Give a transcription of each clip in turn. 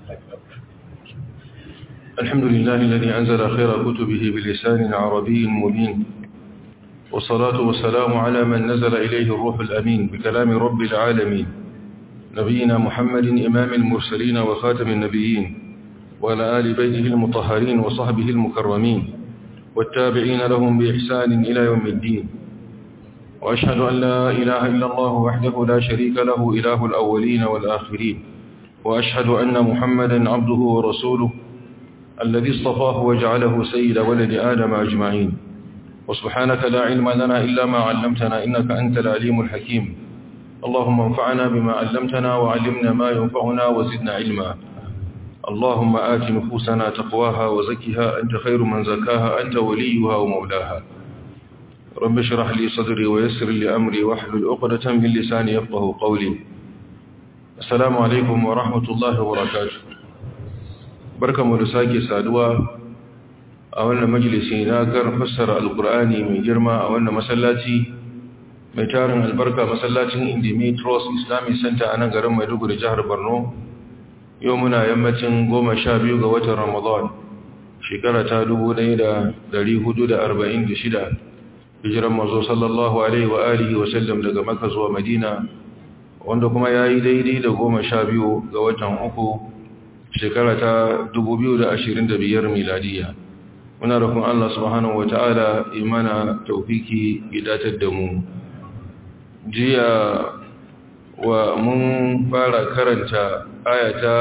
الحمد لله الذي أنزل خير كتبه بلسان عربي مبين والصلاة والسلام على من نزل إليه الروح الأمين بكلام رب العالمين نبينا محمد إمام المرسلين وخاتم النبيين وعلى آل بيته المطهرين وصحبه المكرمين والتابعين لهم بإحسان إلى يوم الدين وأشهد أن لا إله إلا الله وحده لا شريك له إله الأولين والآخرين وأشهد أن محمدا عبده ورسوله الذي اصطفاه وجعله سيد ولد آدم أجمعين وسبحانك لا علم لنا إلا ما علمتنا إنك أنت العليم الحكيم اللهم انفعنا بما علمتنا وعلمنا ما ينفعنا وزدنا علما اللهم آت نفوسنا تقواها وزكها أنت خير من زكاها أنت وليها ومولاها رب اشرح لي صدري ويسر لي أمري واحلل عقدة من لساني يفقه قولي السلام عليكم ورحمة الله وبركاته barkanmu da sake saduwa a wannan majalisi na kan fassara alkur'ani mai girma a wannan masallaci mai tarin albarka masallacin indimi trust islamic center a nan garin maiduguri jihar borno yau muna yammacin goma sha biyu ga watan ramadan shekara ta dubu ɗaya da dari hudu da arba'in da shida hijiran mazo sallallahu alaihi wa alihi wa sallam daga maka zuwa madina wanda kuma ya yi daidai da goma sha biyu ga watan uku shekara ta 2025 miladiya muna rukun Allah subhanahu wata'ala imana taufiki idatar da mu jiya wa mun fara karanta ayata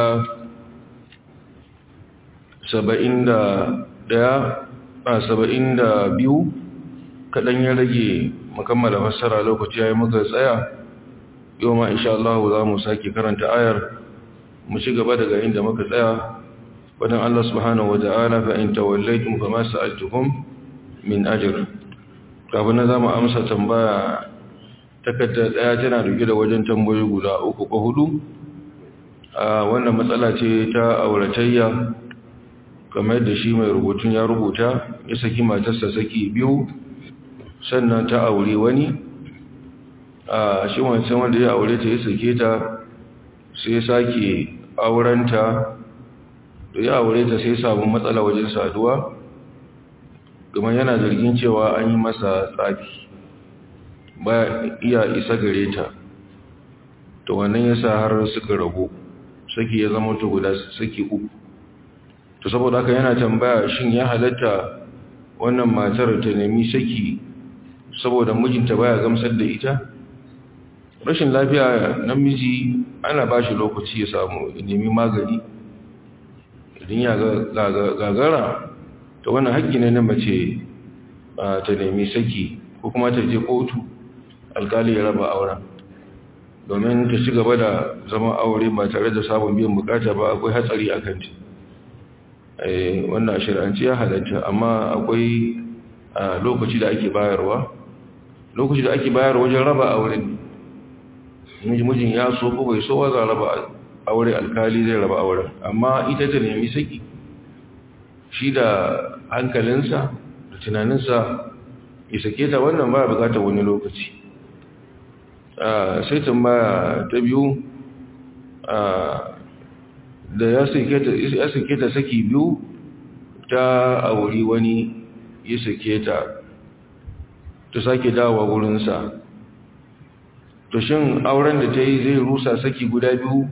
71 a 72 kaɗan ya rage makammala fassara lokaci ya yi muka tsaya yau ma insha Allah za mu sake karanta ayar mu ci gaba daga inda muka tsaya wadan Allah subhanahu wa ta'ala fa in tawallaytum fama sa'altukum min ajr kafin na zamu amsa tambaya takarda daya tana dauke da wajen tambayoyi guda uku ko hudu a wannan matsala ce ta auratayya kamar da shi mai rubutun ya rubuta ya saki matarsa saki biyu sannan ta aure wani a shi wancan wanda ya aure ta ya sake ta sai sake aurenta da ya aure ta sai samun matsala wajen saduwa kuma yana zargin cewa an yi masa tsafi ba iya isa gare ta to wannan yasa har suka rabu saki ya zama to guda saki uku to saboda haka yana tambaya shin ya halatta wannan matar ta nemi saki saboda mijinta baya gamsar da ita rashin lafiya namiji ana ba shi lokaci ya samu nemi magani idan ya gagara ta wannan haƙƙi ne na mace ta nemi saki ko kuma ta je kotu alkali ya raba auren domin ta ci gaba da zama aure ba tare da samun biyan bukata ba akwai hatsari a kanta wannan shir'anci ya halatta amma akwai lokaci da ake bayarwa lokaci da ake bayarwa wajen raba auren mijin ya so ko bai so za raba aure alkali zai raba auren amma ita ta nemi saki shi da hankalinsa da tunaninsa ya sake ta wannan ba bukatar wani lokaci sai tambaya ta biyu da ya sake ta saki biyu ta auri wani ya sake ta ta sake dawowa wurinsa to shin auren da ta yi zai rusa saki guda biyu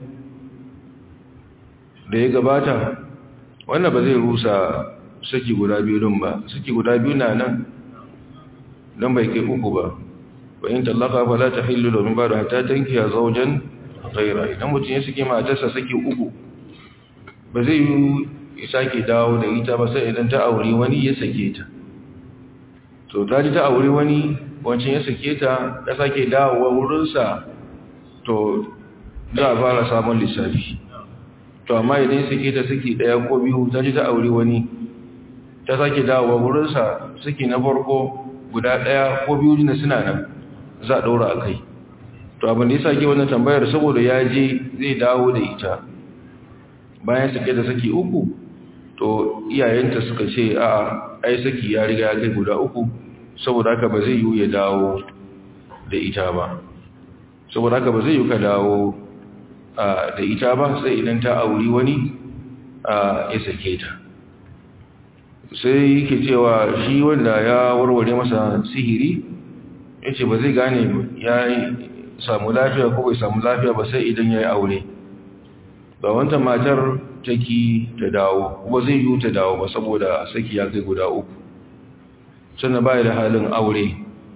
da ya gabata wannan ba zai rusa saki guda biyu din ba saki guda biyu na nan don bai kai uku ba bayan tallaka ba za ta hillu domin ba da hata tanki a zaujen gaira idan mutum ya saki matarsa saki uku ba zai yi ya sake dawo da ita ba sai idan ta auri wani ya sake ta to ta ji ta auri wani wancan ya sake ta ya sake dawowa wurinsa to za a fara samun lissafi to amma idan ya sake ta saki daya ko biyu ta ji ta auri wani ta sake dawowa wurinsa saki na farko guda daya ko biyu ne suna nan za a ɗaura a kai to abin da ya sake wannan tambayar saboda ya je zai dawo da ita bayan sake da saki uku to iyayenta suka ce a ai saki ya riga ya kai guda uku saboda haka ba zai yi ya dawo da ita ba saboda haka ba zai yi ka dawo da ita ba sai idan ta auri wani ya sake ta sai yake cewa shi wanda ya warware masa sihiri ya ce ba zai gane ya samu lafiya ko bai samu lafiya ba sai idan ya yi aure ba wanta matar taki ta dawo ba zai yi ta dawo ba saboda saki ya kai guda uku sannan baya da halin aure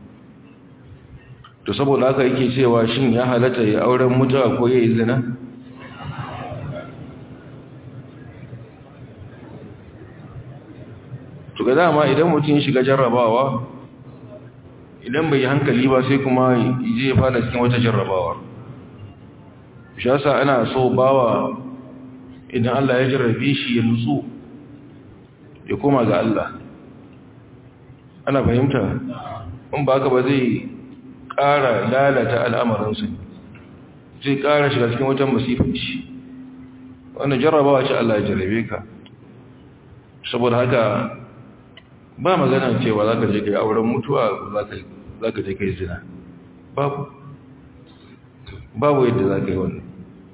to saboda haka yake cewa shin ya halatta ya auren mutuwa ko ya yi zina to ga dama idan mutum shiga jarrabawa idan bai yi hankali ba sai kuma je ya fada cikin wata jarrabawa shi yasa ana so bawa idan Allah ya jarrabe shi ya nutsu ya koma ga Allah ana fahimta in ba haka ba zai ƙara lalata al'amarinsu zai ƙara shiga cikin wata masifanci wannan jarrabawa ce Allah ya jarrabe ka saboda haka ba magana cewa za ka je ka yi auren mutuwa za ka je ka yi zina babu babu yadda za ka yi wannan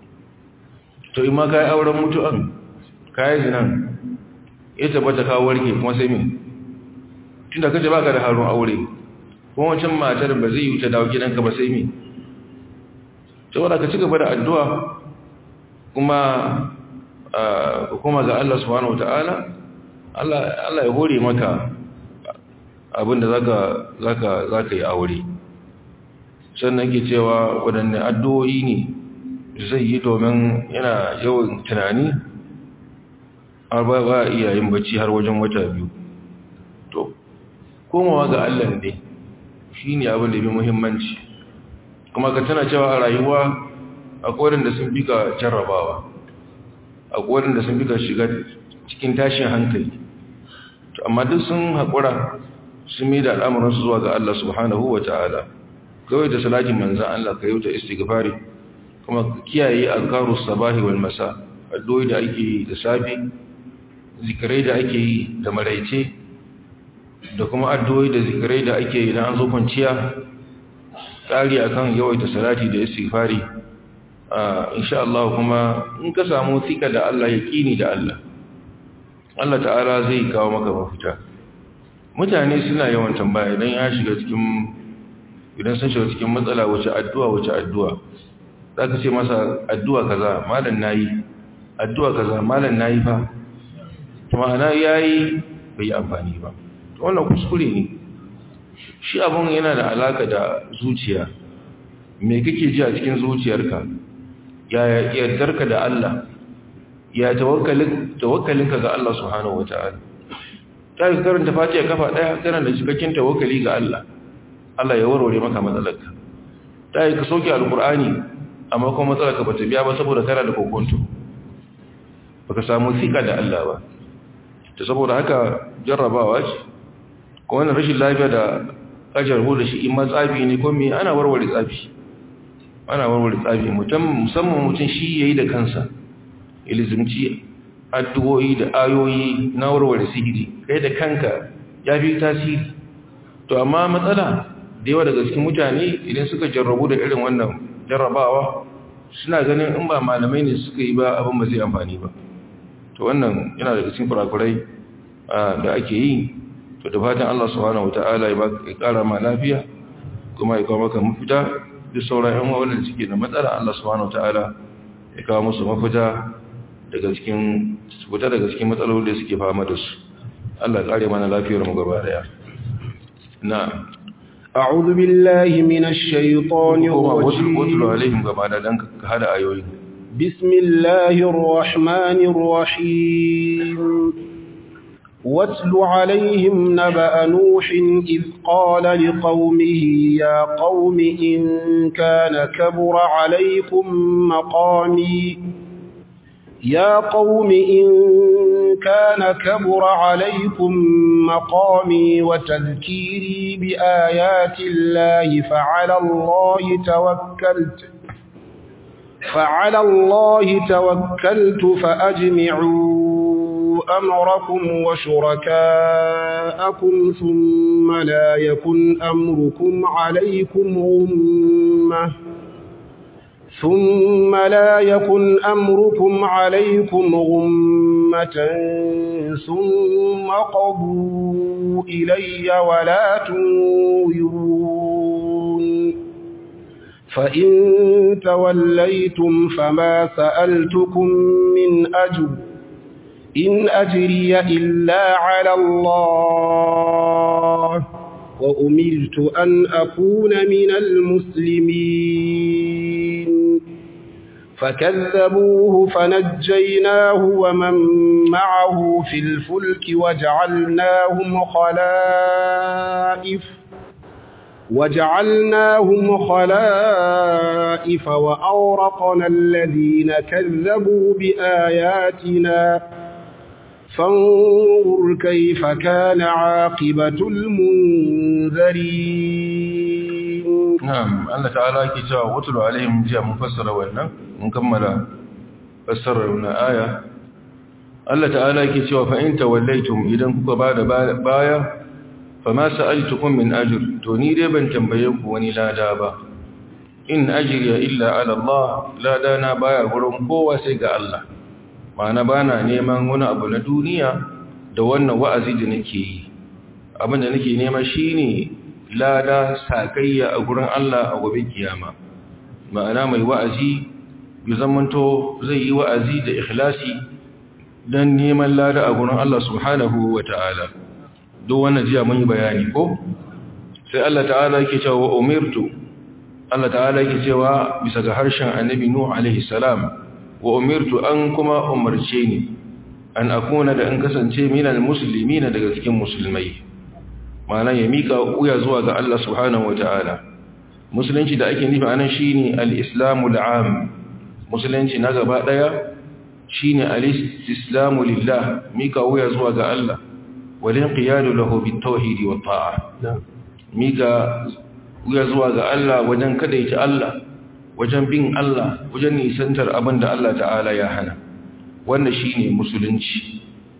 to in ma ka yi auren mutuwan ka yi zinan ya tabbata kawo warke kuma sai min tun da kace baka da harun aure kuma wancan matar ba zai yi ta dawo gidanka ba sai min saboda ka ci gaba da addu'a kuma kuma ga Allah subhanahu wataala Allah ya hore maka abinda zaka zaka zaka yi aure sannan ke cewa waɗanne addu'o'i ne zai yi domin yana yawan tunani har ba ba iya yin bacci har wajen wata biyu to komawa ga Allah ne shine abin da bi muhimmanci kuma ka tana cewa a rayuwa akwai wanda sun fi ka jarrabawa akwai wanda sun fi ka shiga cikin tashin hankali amma duk sun haƙura sun mai da al'amuransu zuwa ga Allah subhanahu wa ta'ala kawai da salatin manzan Allah ka yi ta istighfari kuma kiyaye alkaru sabahi wal masa addu'o'i da ake yi da safi zikirai da ake yi da maraice da kuma addu'o'i da zikirai da ake yi idan an zo kwanciya tsari akan yawaita salati da istighfari insha Allah kuma in ka samu tsika da Allah yaqini da Allah Allah ta'ala zai kawo maka mafita mutane suna yawan tambaya idan ya shiga cikin idan sun shiga cikin matsala wace addu'a wace addu'a zaka ce masa addu'a kaza malam nayi addu'a kaza malam nayi fa to ma'ana yayi bai yi amfani ba to wannan kuskure ne shi abun yana da alaka da zuciya me kake ji a cikin zuciyarka ya yardarka da Allah ya tawakkalinka ga Allah subhanahu wa ta'ala ta yi karanta fatiha kafa ɗaya kana da cikakken tawakkali ga Allah Allah ya warware maka matsalarka ta yi ka sauke alkur'ani amma kuma matsalarka ba ta biya ba saboda kana da kokonto ba ka samu tsika da Allah ba ta saboda haka jarrabawa ce ko wani rashin lafiya da ajar da shi in matsafi ne ko me ana warware tsafi ana warware tsafi musamman mutum shi yayi da kansa ilizimci addu'o'i da ayoyi na warware sihiri kai da kanka ya fi tasiri to amma matsala da yawa daga cikin mutane idan suka jarrabu da irin wannan jarrabawa suna ganin in ba malamai ne suka yi ba abin ba zai amfani ba to wannan yana daga cikin kurakurai da ake yi to da fatan Allah subhanahu wataala ya kara ma lafiya kuma ya kawo maka mafita duk sauran yan wanda suke da matsala Allah subhanahu wataala ya kawo musu mafita daga cikin fita daga cikin matsalolin da suke fama da su Allah kare mana lafiyar mu gaba daya na a'udhu billahi minash shaitanir rajim wasu alaihim gaba da dan ka hada ayoyi bismillahir rahmanir rahim واتل عليهم نبأ نوح إذ قال لقومه يا قوم إن كان كبر عليكم مقامي يا قوم إن كان كبر عليكم مقامي وتذكيري بآيات الله فعلى الله توكلت فعلى الله توكلت فأجمعوا أمركم وشركاءكم ثم لا يكن أمركم عليكم غمة ثم لا يكن أمركم عليكم غمة ثم قضوا إلي ولا تنورون فإن توليتم فما سألتكم من أجر إن أجري إلا على الله وأمرت أن أكون من المسلمين فكذبوه فنجيناه ومن معه في الفلك وجعلناهم خلائف وجعلناهم خلائف وأورقنا الذين كذبوا بآياتنا فانظر كيف كان عاقبة المنذرين نعم الله تعالى كتاب واتل عليهم جاء مفسر وإنا مكمل فسر لنا آية الله تعالى كتاب فإن توليتم إذا كنت بعد باية فما سألتكم من أجر توني بن تنبيك وني لا دابا إن أجري إلا على الله لا دانا بايا ورم قوة سيقى الله ma'ana ba na neman wani abu na duniya da wannan wa'azi da nake yi abin da nake nema shi ne lada sakayya a gurin Allah a gobe kiyama ma'ana mai wa'azi ya zamanto zai yi wa'azi da ikhlasi don neman lada a gurin Allah subhanahu wa ta'ala duk wannan jiya mun yi bayani ko sai Allah ta'ala yake cewa umirtu Allah ta'ala yake cewa bisa ga harshen annabi Nuh alaihi salam wa umirtu an kuma umarce ni an akuna da an kasance minal muslimina daga cikin musulmai ma'ana ya mika wuya zuwa ga Allah subhanahu wata'ala musulunci da ake nufi anan shine al-islamu al-am musulunci na gaba daya shine al-islamu lillah mika wuya zuwa ga Allah wal inqiyadu lahu bit-tauhid wa ta'a mika wuya zuwa ga Allah wajen kadaita Allah wajen bin Allah wajen nisantar abin da Allah ta'ala ya hana wannan shine musulunci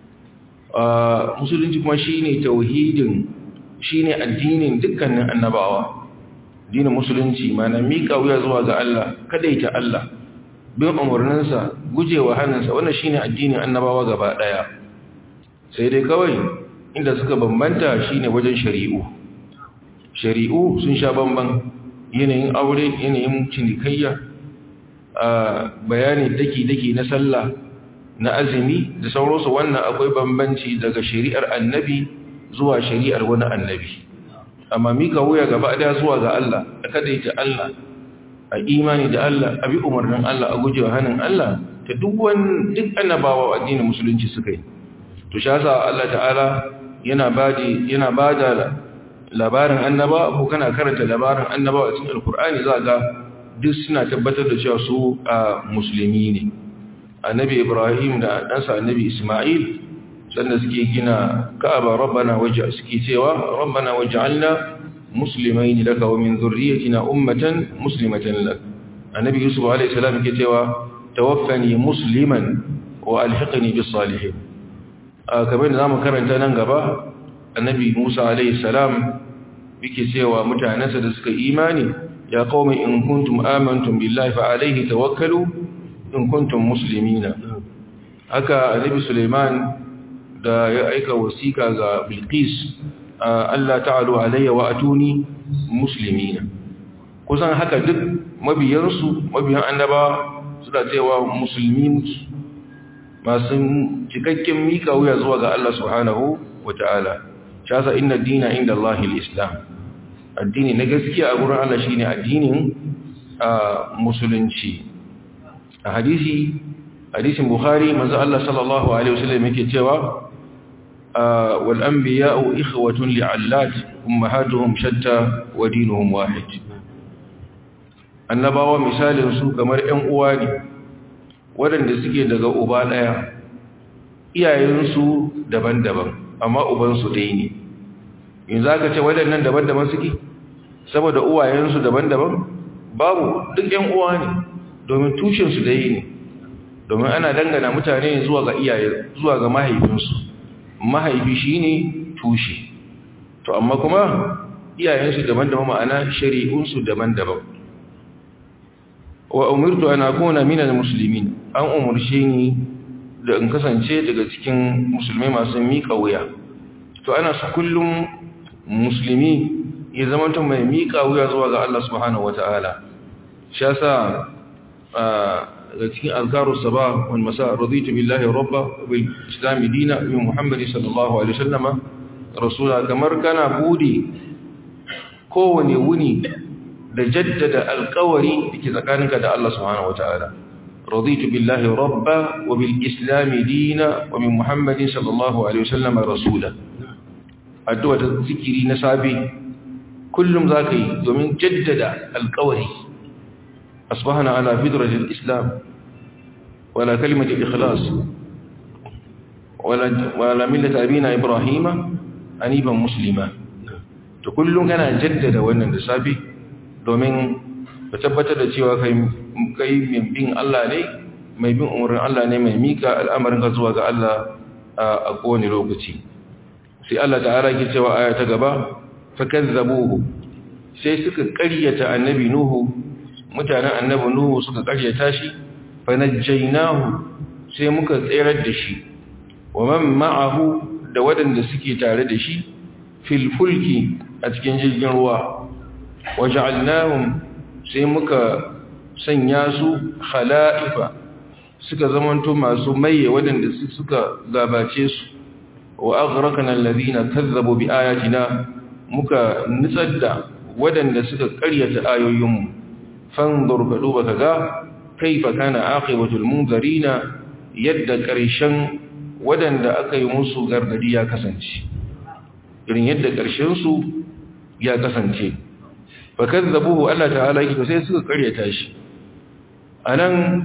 musulunci kuma shine tauhidin shine addinin dukkanin annabawa dinin musulunci mana mika wuya zuwa ga Allah kadaita Allah bin umarninsa gujewa hannunsa wannan shine addinin annabawa gaba daya sai dai kawai inda suka bambanta shine wajen shari'u shari'u sun sha bamban yanayin aure yanayin cinikayya a bayani daki-daki na sallah na azumi da sauransu wannan akwai bambanci daga shari'ar annabi zuwa shari'ar wani annabi amma mika wuya gaba daya zuwa ga Allah a kadaita Allah a imani da Allah a bi umarnin Allah a gujewa hannun Allah ta duk wani duk annabawa addinin musulunci suka yi to shasa Allah ta'ala yana bada yana bada labarin annaba ko kana karanta labarin annaba a cikin alkur'ani za ga duk suna tabbatar da cewa su a musulmi ne annabi ibrahim da ɗansa annabi isma'il sanda suke gina ka'aba rabbana waje suke cewa rabbana waj'alna muslimain laka wa min dhurriyyatina ummatan muslimatan lak annabi yusuf alayhi salam yake cewa tawaffani musliman wa alhiqni bis salihin kamar da zamu karanta nan gaba annabi Musa alayhi salam yake cewa mutanansa da suka imani ya qaumi in kuntum amantum billahi fa alayhi tawakkalu in kuntum muslimina haka annabi Sulaiman da ya aika wasiqa ga Bilqis Allah ta'alu alayya wa atuni muslimina kusan haka duk mabiyansu mabiyan annabawa suna cewa musulmi muke masu cikakken mika wuya zuwa ga Allah subhanahu wa ta'ala shasa inna dina inda Allah islam addini na gaskiya a gurin Allah shine addinin musulunci a hadisi hadisin bukhari manzo Allah sallallahu alaihi wasallam yake cewa wal anbiya'u ikhwatun li'allat ummahatuhum shatta wa dinuhum wahid annabawa misalin su kamar ƴan uwa ne waɗanda suke daga uba ɗaya iyayensu daban-daban amma ubansu ɗaya ne in za ka ce waɗannan daban-daban suke saboda uwayensu daban-daban babu duk ‘yan uwa ne domin tushensu ɗaya ne domin ana dangana mutane zuwa ga iyaye zuwa ga mahaifinsu mahaifi shi ne tushe to amma kuma iyayensu daban-daban ma'ana shari'unsu daban-daban wa umirtu an akuna minal muslimin an umurce ni da in kasance daga cikin musulmai masu miƙa wuya to ana su kullum musulmi ya zama ta mai miƙa wuya zuwa ga Allah subhanahu wata'ala shi yasa daga cikin azkaru sabah wal masa raditu billahi rabba bil islam dina bi muhammad sallallahu alaihi wasallama rasula kamar kana budi kowane wuni da jaddada alƙawari dake tsakaninka da Allah subhanahu wata'ala raditu billahi rabba wa bil islam dina wa bi muhammad sallallahu alaihi wasallama rasula addu'a ta zikiri na sabi kullum zaka yi domin jaddada alƙawari أصبحنا على فدرة الإسلام ولا كلمة الإخلاص ولا, ولا ملة أبينا إبراهيم أنيبا مسلما تقول كان جدد وأن النسابي domin ka tabbatar da cewa kai mai bin Allah ne mai bin umarin Allah ne mai mika al'amarin ka zuwa ga Allah a kowane lokaci sai Allah ta'ala ke cewa aya ta gaba fa kazzabuhu sai suka ƙaryata annabi nuhu mutanen annabi nuhu suka karyata shi fa najjaynahu sai muka tsayar da shi wa man ma'ahu da wadanda suke tare da shi fil fulki a cikin jirgin ruwa waja'alnahum sai muka sanya su khala'ifa suka zamanto masu maye wadanda suka gabace su wa aghraqna alladhina kazzabu bi ayatina muka nitsar da wadanda suka karyata ayoyinmu fanzur ka duba ka ga kaifa kana aqibatul munzarina yadda karshen wadanda aka yi musu gargadi ya kasance irin yadda karshen su ya kasance fa kazzabuhu Allah ta'ala yake to sai suka karyata shi anan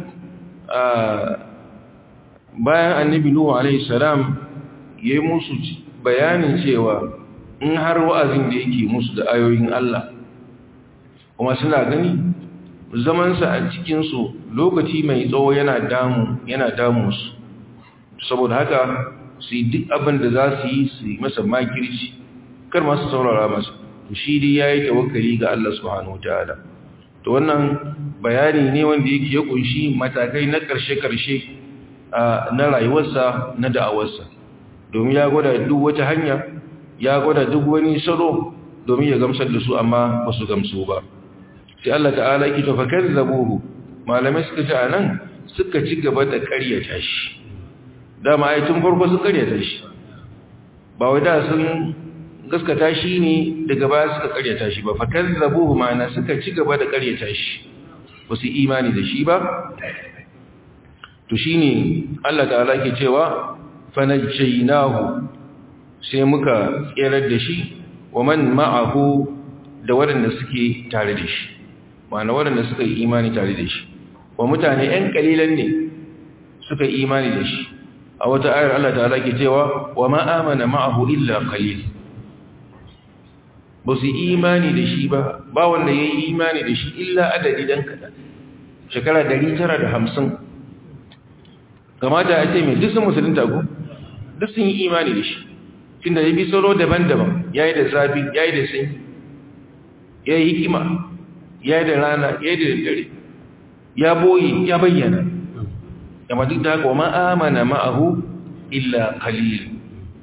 bayan annabi nuhu alaihi salam yayi musu bayanin cewa in har wa'azin da yake musu da ayoyin Allah kuma suna gani zamansa a cikinsu lokaci mai tsawo yana damu yana damu su saboda haka su yi duk abin da za su yi su yi masa makirci kar masu saurara masa shi dai ya yi tawakkali ga Allah subhanahu wa ta'ala to wannan bayani ne wanda yake ya kunshi matakai na ƙarshe-ƙarshe na rayuwarsa na da'awarsa domin ya gwada duk wata hanya ya gwada duk wani salo domin ya gamsar da su amma ba su gamsu ba sai Allah ta'ala ki tafakar zabuhu malamai suka ce anan suka ci gaba da ƙaryata shi dama ai tun farko su ƙaryata shi ba wai da sun gaskata shi ne daga baya suka ƙaryata shi ba fakar zabuhu ma'ana suka ci gaba da ƙaryata shi ba su imani da shi ba to shine Allah ta'ala ke cewa fanajjaynahu sai muka tserar da shi wa man ma'ahu da waɗanda suke tare da shi ma'ana waɗanda suka yi imani tare da shi wa mutane ‘yan ƙalilan ne suka yi imani da shi a wata ayar Allah ta'ala ke cewa wa ma'amana ma'ahu illa ƙalil ba su imani da shi ba ba wanda ya yi imani da shi illa adadi dan kaɗan shekara 950 kamata a ce mai duk sun musulunta ku duk sun yi imani da shi tunda ya bi salo daban-daban ya yi da zafi ya yi da sanyi ya yi hikima ya yi da rana ya yi da dare ya boye ya bayyana yamma duk da haka wa ma'amana ma'ahu illa qalil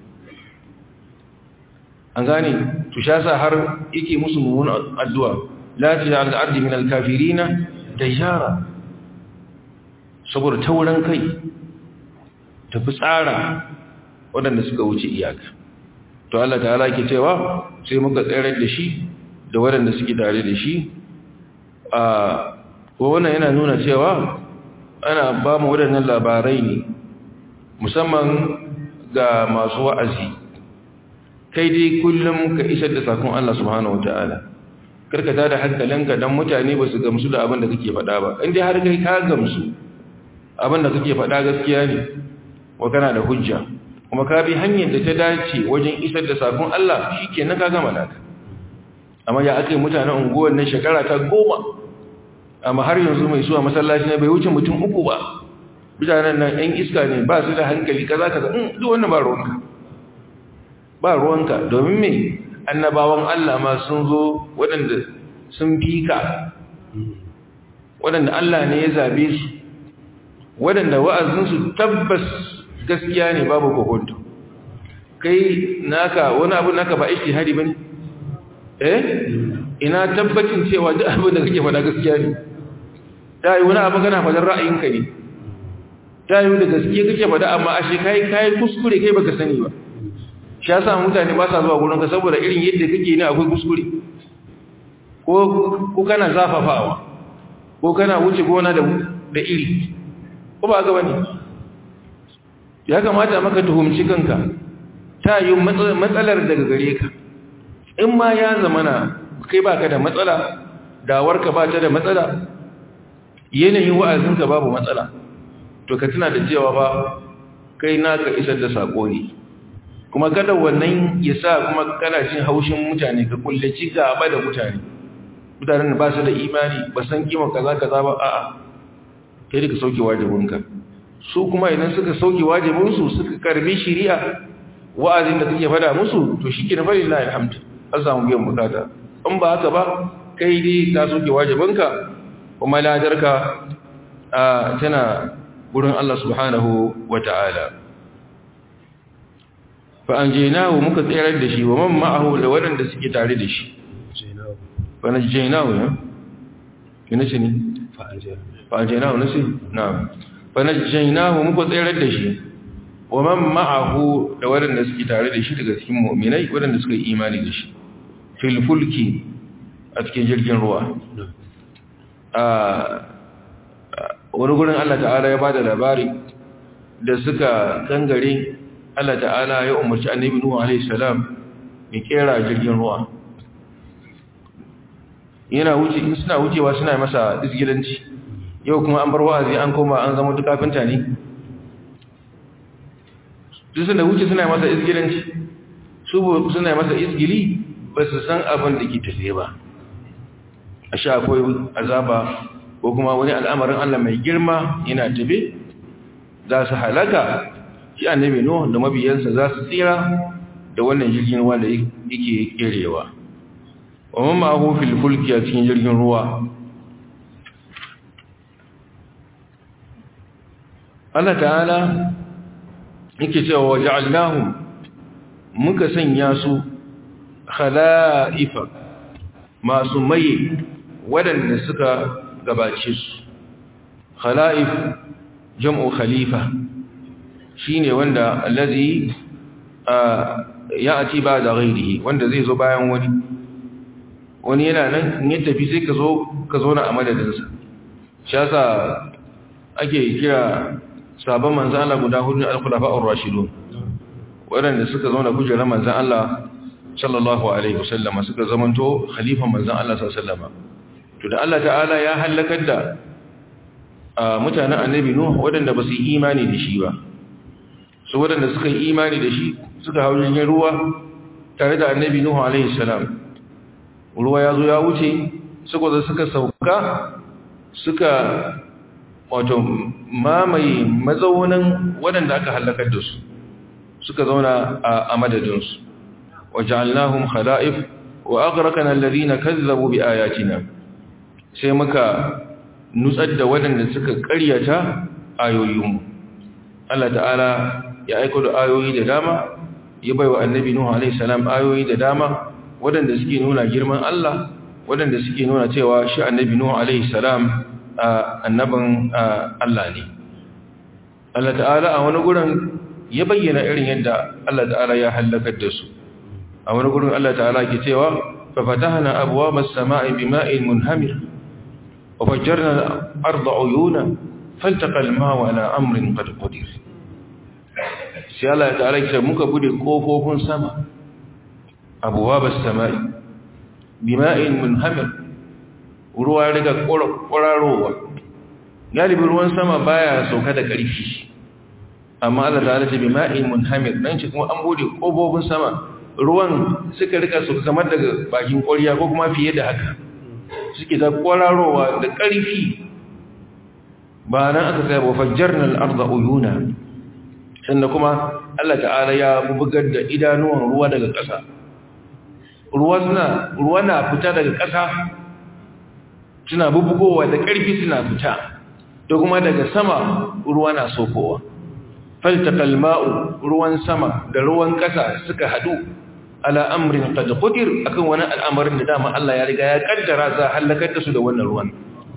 an gane to sha sa har yake musu mummunan addu'a la taj'al al-ardi min al-kafirina dayara saboda tauran kai tafi tsara waɗanda suka wuce iyaka to Allah ta'ala ke cewa sai muka tsayar da shi da waɗanda suke tare da shi a wannan yana nuna cewa ana ba mu waɗannan labarai ne musamman ga masu wa'azi kai dai kullum ka isar da sakon Allah subhanahu wata'ala karkata da hankalinka don mutane ba su gamsu da abin da kake faɗa ba inda har kai ka gamsu abin da kake faɗa gaskiya ne wa kana da hujja kuma ka bi hanyar da ta dace wajen isar da sakon Allah shi ke na ka gama naka amma ya aka yi mutanen unguwar nan shekara ta goma amma har yanzu mai zuwa masallaci na bai wuce mutum uku ba mutanen nan ‘yan iska ne ba su da hankali kaza kaza in duk wannan ba ruwanka ba ruwanka domin me annabawan Allah ma sun zo waɗanda sun fi ka waɗanda Allah ne ya zabe su waɗanda wa'azinsu tabbas gaskiya ne babu kokonto kai naka wani abu naka ba ishtihadi bane eh ina tabbacin cewa duk abin da kake faɗa gaskiya ne ta yi wani abu kana faɗar ra'ayinka ne ta yi da gaskiya kake faɗa amma ashe kai kai kuskure kai baka sani ba shi yasa mutane ba sa zuwa gurin ka saboda irin yadda kake ne akwai kuskure ko ko kana zafafawa ko kana wuce gona da da iri ko ba ga bane ya kamata maka tuhumci kanka ta yi matsalar daga gare ka in ma ya zamana kai baka da matsala dawarka ba ta da matsala yanayin wa'azinka babu matsala to ka tuna da cewa ba kai naka isar da sako ne kuma kada wannan ya sa kuma kana jin haushin mutane ka kullaci gaba da mutane mutanen da ba su da imani ba san kima kaza kaza ba a'a kai da ka sauke wajibinka su kuma idan suka sauke wajibinsu suka karbi shari'a wa'azin da kake fada musu to shi ke na fari na alhamdu an samu biyan bukata in ba haka ba kai dai ka soke wajibinka kuma ladarka tana wurin Allah subhanahu wa ta'ala fa an jenahu muka tsirar da shi wa man ma'ahu da waɗanda suke tare da shi fa na jenahu ya? ina ce ne? fa an jenahu na ce? na fa na jenahu muka tsirar da shi wa man ma'ahu da waɗanda suke tare da shi daga cikin mu'minai waɗanda suka yi imani da shi fil fulki a cikin jirgin ruwa wani gurin Allah ta'ala ya bada labari da suka kangare Allah ta'ala ya umarci annabi Nuhu alaihi salam ya kera jirgin ruwa yana wuce in suna wucewa suna masa isgilanci yau kuma an bar wa'azi an koma an zama duk kafinta ne duk suna wuce suna masa isgilanci su suna masa isgili ba su san abin da ke tafiye ba a sha akwai azaba ko kuma wani al'amarin Allah mai girma yana tafe za su halaka shi annabi no da mabiyansa za su tsira da wannan jirgin ruwa da yake kerewa wa mamma ahu fil fulki a cikin jirgin ruwa Allah ta'ala yake cewa wa ja'alnahum muka sanya su khala'ifa masu maye waɗanda suka gabace su khala'if jam'u khalifa shine wanda allazi ya'ti ba da ghairihi wanda zai zo bayan wani wani yana nan in ya tafi sai ka zo ka zo na a madadinsa shi yasa ake kira sabon manzan Allah guda hudu al-khulafa'ur rashidun waɗanda suka zauna kujerar manzan Allah sallallahu alaihi wasallama suka zamanto khalifan manzan Allah sallallahu alaihi wasallama to da Allah ta'ala ya halakar da mutanen annabi Nuh waɗanda ba su yi imani da shi ba su waɗanda suka yi imani da shi suka hau jirgin ruwa tare da annabi Nuh alaihi salam ruwa ya zo ya wuce suka zo suka sauka suka wato mamaye mazaunin waɗanda aka halakar da su suka zauna a madadinsu waja'alnahum khala'if wa aghraqna alladhina kazzabu bi ayatina sai muka nutsar da waɗanda suka ƙaryata ayoyinmu Allah ta'ala ya aiko da ayoyi da dama ya baiwa annabi nuhu alaihi salam ayoyi da dama waɗanda suke nuna girman Allah waɗanda suke nuna cewa shi annabi nuhu alaihi salam annabin Allah ne Allah ta'ala a wani gurin ya bayyana irin yadda Allah ta'ala ya halakar da su a wani gurin Allah ta'ala ke cewa fa fatahna abwaaba as-samaa'i bima'in munhamir wa fajjarna al-arda 'uyuna faltaqa al-maa'u 'ala amrin qad qadir sai Allah ta'ala ke muka bude kofofin sama abwaaba as-samaa'i bima'in munhamir ruwa riga ƙwararowa galibin ruwan sama baya sauka da ƙarfi amma Allah ta'ala ce bima'in munhamir dan ce kuma an bude kofofin sama ruwan suka rika su kamar daga bakin ƙwariya ko kuma fiye da haka suke ta ƙwararowa da ƙarfi ba nan aka sai ba fajjarna al-ardha uyuna sannan kuma Allah ta'ala ya bugar da idanuwan ruwa daga ƙasa ruwa na fita daga ƙasa suna bubugowa da ƙarfi suna fita da kuma daga sama ruwa na sokowa faltaqal ma'u ruwan sama da ruwan ƙasa suka hadu ala amrin qad qadir akan wani al'amarin da dama Allah ya riga ya kaddara za halakar da su da wannan ruwan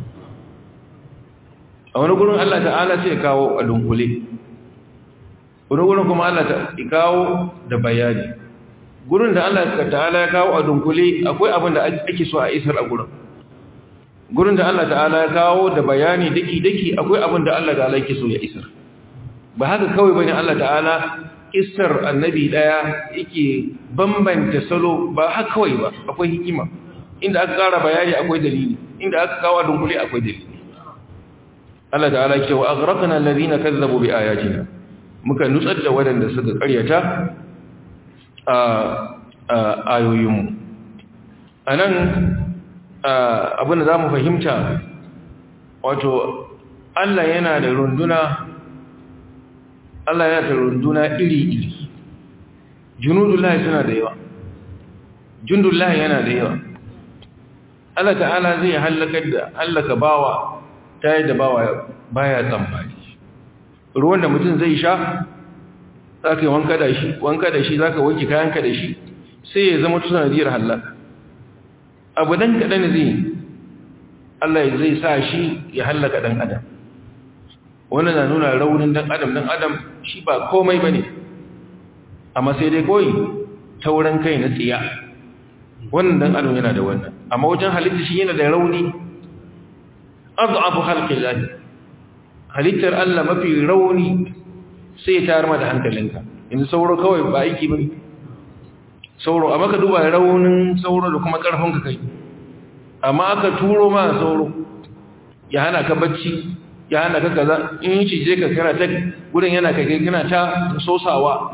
a wani gurin Allah ta'ala sai ya kawo a dunkule wani gurin kuma Allah ta kawo da bayani gurin da Allah ta'ala ya kawo a dunkule akwai abin da ake so a isar a gurin gurin da Allah ta'ala ya kawo da bayani daki-daki akwai abin da Allah ta'ala yake so ya isar ba haka kawai bane Allah ta'ala isar annabi daya yake bambanta salo ba haka kawai ba akwai hikima inda aka kara bayani akwai dalili inda aka kawo dunkule akwai dalili Allah ta'ala yake wa aghraqna alladhina kazzabu bi ayatina muka nutsar da wadanda suka karyata a ayoyinmu anan abin da za mu fahimta wato Allah yana da runduna Allah yana da runduna iri-iri junudullahi suna da yawa jundullahi yana da yawa Allah ta'ala zai halaka da halaka bawa ta yadda bawa baya tsammani ruwan da mutum zai sha za ka yi wanka da shi wanka da shi za ka wanke kayanka da shi sai ya zama tusanadiyar halaka abu dan kaɗan zai Allah zai sa shi ya hallaka ɗan adam wannan na nuna raunin ɗan adam ɗan adam shi ba komai ba ne amma sai dai koyi tauran kai na tsiya wannan ɗan adam yana da wannan amma wajen halitta shi yana da rauni abu halƙin lahi halittar Allah mafi rauni sai ya tayar ma da hankalinka yanzu sauro kawai ba aiki ba ne sauro amma ka duba raunin sauro da kuma karfin ka kai amma aka turo ma sauro ya hana ka bacci ya hana ka kaza in yi cije ka kana ta gudun yana kai kai kana ta sosawa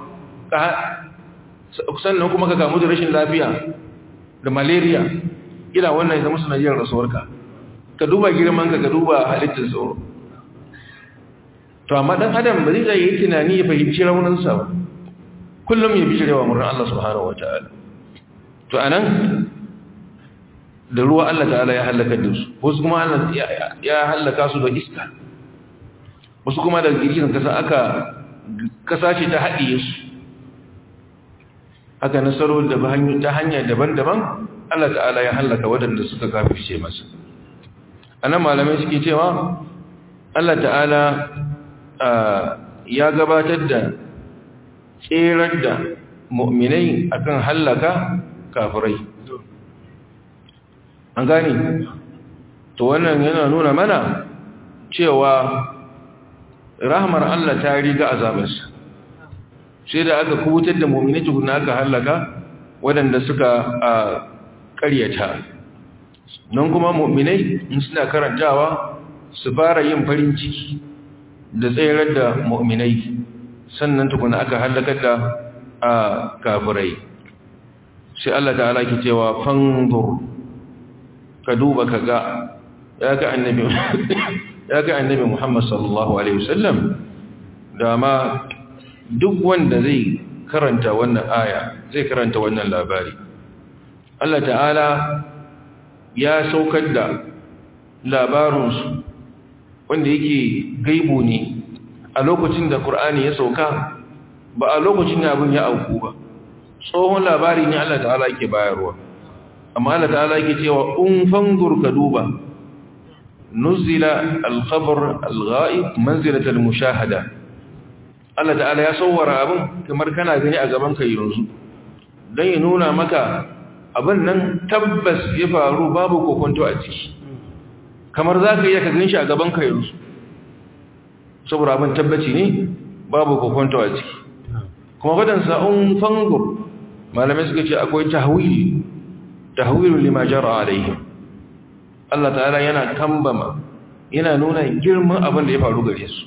sannan kuma ka kamu da rashin lafiya da malaria ina wannan ya zama sanadiyar rasuwarka ka duba girman ka ka duba halittar sauro to amma dan adam ba zai yi tunani ya fahimci rauninsa ba kullum ya bijirewa murnar Allah subhanahu wata'ala to anan da ruwa Allah ta'ala ya halaka da su wasu kuma Allah ya halaka su da iska wasu kuma da girgizan kasa aka kasashe ta haɗiye su haka nasaro da ta hanya daban-daban Allah ta'ala ya halaka waɗanda suka kafirce masa anan malamai suke cewa Allah ta'ala ya gabatar da tserar da mu'minai akan hallaka kafirai an gani to wannan yana nuna mana cewa rahmar Allah ta riga azabarsa sai da aka kubutar da mu'minai tukuna aka hallaka waɗanda suka ƙaryata nan kuma mu'minai in suna karantawa su fara yin farin ciki da tsayar da mu'minai sannan tukuna aka halakar da a kafirai sai Allah ta'ala ke cewa fanzur ka duba ka ga ya ga annabi ya ga annabi Muhammad sallallahu alaihi wasallam da ma duk wanda zai karanta wannan aya zai karanta wannan labari Allah ta'ala ya saukar da labarinsu wanda yake gaibu ne a lokacin da Kur'ani ya sauka ba a lokacin da abin ya auku ba tsohon labari ne Allah ta'ala yake bayarwa amma Allah ta'ala yake cewa un fangur ka duba nuzila al-khabar al-ghaib manzilat al-mushahada Allah ta'ala ya sawwara abin kamar kana gani a gaban ka yanzu dan ya nuna maka abin nan tabbas ya faru babu kokonto a ciki kamar zaka iya ka ganshi a gaban ka yanzu saboda abin tabbaci ne babu kokonto a ciki kuma wadansa un fangur malamai suka ce akwai tahwili tahwilu lima jara alaihim Allah ta'ala yana kambama yana nuna girman abin da ya faru gare su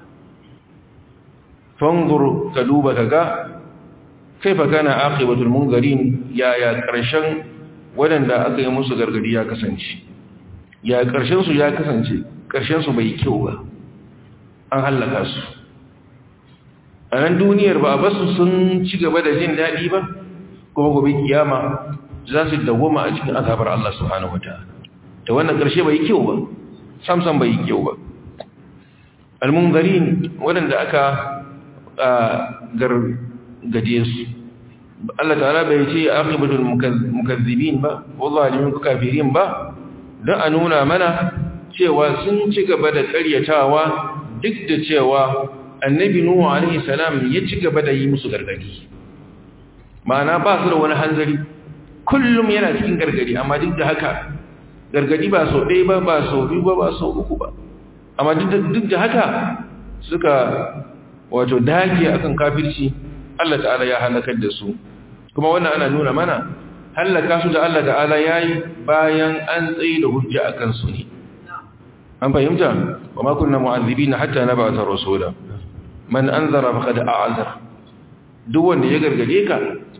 fangur ka duba kaga kaifa kana aqibatul mungarin ya ya karshen wadanda aka yi musu gargadi ya kasance ya karshen su ya kasance karshen su bai kyau ba an halaka su a nan duniyar ba a basu sun ci gaba da jin daɗi ba kuma gobe kiyama za su dawoma a cikin azabar Allah subhanahu wataala ta wannan ƙarshe bai kyau ba samsan bai kyau ba almungarin waɗanda aka gargaje su Allah ta'ala bai ce aqibatul mukazzibin ba ko zalimin kafirin ba don a nuna mana cewa sun ci gaba da ƙaryatawa duk da cewa annabi nuhu alaihi salam ya ci gaba da yi musu gargadi ma'ana ba su da wani hanzari kullum yana cikin gargadi amma duk da haka gargadi ba sau ɗaya ba ba sau biyu ba ba sau uku ba amma duk da haka suka wato dage akan kafirci Allah ta'ala ya halakar da su kuma wannan ana nuna mana halaka su da Allah ta'ala yayi bayan an tsaye da hujja akan su ne an fahimta wa ma kunna mu'azzibina hatta nab'atha rasula man anzara faqad a'zar duk wanda ya gargade ka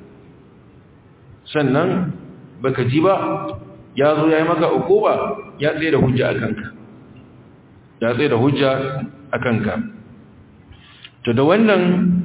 sannan baka ji ba ya zo yayi maka ukuba ya tsaye da hujja akan ka ya tsaye da hujja akan ka to da wannan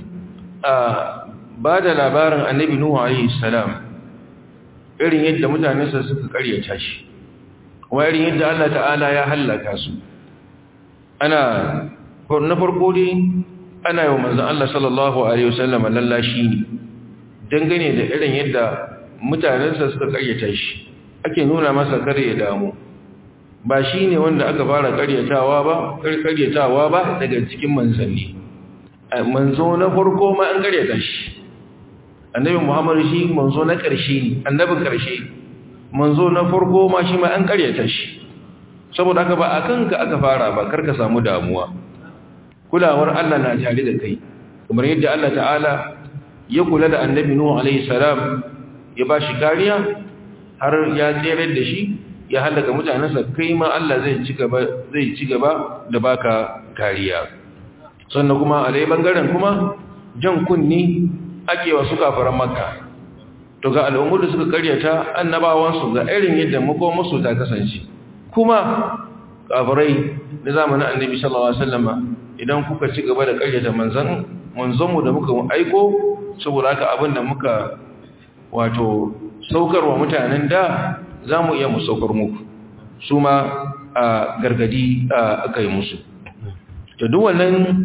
ba da labarin annabi nuhu alaihi salam irin yadda mutanensa suka karyata shi kuma irin yadda Allah ta'ala ya hallaka su ana na farko dai ana yi wa manzan Allah sallallahu alaihi wasallam lallashi ne dangane da irin yadda mutanensa suka karyata shi ake nuna masa kare ya damu ba shi ne wanda aka fara karyatawa ba karyatawa ba daga cikin manzanni manzo na farko ma an karyata shi annabi muhammadu shi manzo na ƙarshe ne annabin ƙarshe manzo na farko ma shi ma an karyata shi saboda haka ba a kanka aka fara ba karka samu damuwa kulawar Allah na tare da kai kamar yadda Allah ta'ala ya kula da annabi nuhu alaihi salam ya ba shi kariya har ya tsere da shi ya halaka mutanensa kai ma Allah zai ci gaba zai ci gaba da baka kariya sannan kuma a dai bangaren kuma jan kunni ake wasu kafaran maka to ga al'ummar da suka karyata annabawansu ga irin yadda makomarsu ta kasance kuma kafirai na zamanin annabi sallallahu alaihi wasallama idan kuka ci gaba da karyata manzon manzonmu da muka aiko saboda haka abin da muka wato saukarwa mutanen da za mu iya mu saukar muku su ma a gargadi aka yi musu da duk wannan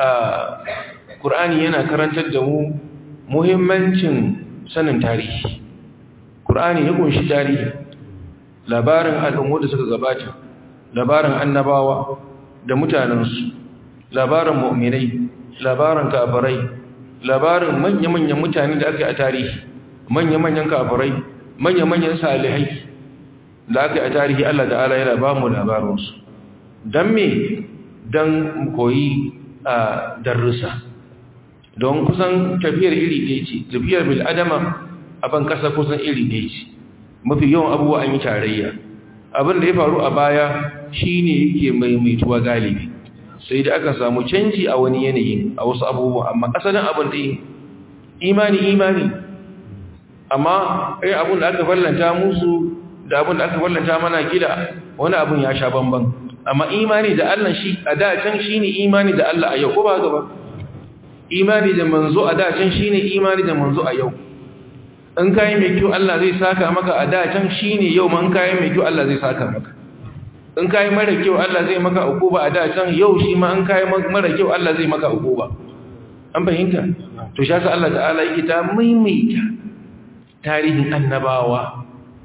ƙur'ani yana karantar da mu muhimmancin sanin tarihi ƙur'ani ya kunshi tarihi labarin al'ummu da suka gabata labarin annabawa da mutanensu labarin mu'minai labarin kafirai labarin manya-manyan mutane da aka yi a tarihi manya-manyan kafirai manya-manyan salihai da aka yi a tarihi Allah ta'ala yana ba mu labarinsu don me don koyi a darussa don kusan tafiyar iri ɗaya ce tafiyar bil'adama a ban ƙasa kusan iri ɗaya ce mafi yawan abubuwa an yi tarayya abin da ya faru a baya shi ne yake maimaituwa galibi sai da aka samu canji a wani yanayi a wasu abubuwa amma asalin abin ɗaya imani imani amma ai abin da aka fallanta musu da abin da aka fallanta mana gida wani abin ya sha bamban amma imani da Allah shi a da can shine imani da Allah a yau ko ba haka ba imani da manzo a da can shine imani da manzo a yau in kai mai kyau Allah zai saka maka a da can shine yau man kai mai kyau Allah zai saka maka in kai mara kyau Allah zai maka ukuba a da can yau shi ma in kai mara kyau Allah zai maka ukuba an fahimta to shi yasa Allah ta'ala yake ta maimaita tarihin annabawa